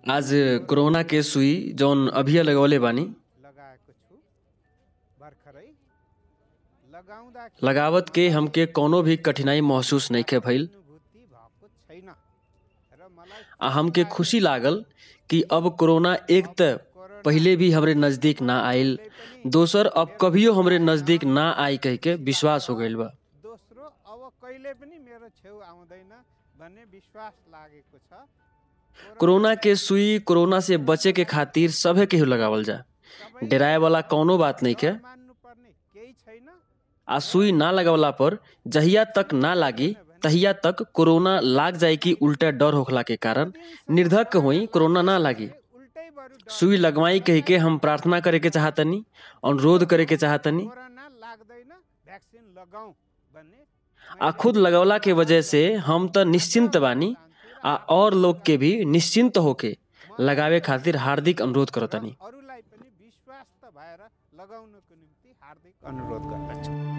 आज कोरोना के सुई जौन अभिया लगवले बानी लगाएको छु भर्खरै लगाउँदा लगावत के हमके कौनो भी कठिनाई महसूस नइखे भइल अनुभूति भएको छैन र मलाई आ हमके खुशी लागल कि अब कोरोना एक त पहिले भी हमरे नजदीक ना आइल दोसर अब कभियो हमरे नजदीक ना आई कह के विश्वास हो गइल बा दोस्रो अब कहिले पनि मेरो छेउ आउँदैन भन्ने विश्वास लागेको छ कोरोना के सुई कोरोना से बचे के खातिर सभे केहू लगावल जा सबै डराए वाला कौनो बात नहीं के मान्नुपर्ने केही छैन आ सुई ना लगवला पर जहिया तक ना लागी तहिया तक कोरोना लाग जाए की उल्टा डर होखला के कारण निर्धक होई कोरोना ना लागी उल्टै बरु डर सुई लगवाई कह के हम प्रार्थना करे के चाहतनी अनुरोध करे के चाहतनी कोरोना लाग्दैन भ्याक्सिन लगाऊ भन्ने आ खुद लगवला के वजह से हम त निश्चिन्त बानी आ और लोग के भी निश्चिन्त होके लगावे खातिर हार्दिक अनुरोध करतनी अरूलाई पनि विश्वास त भएर लगाउनको निम्ति हार्दिक अनुरोध गर्दछु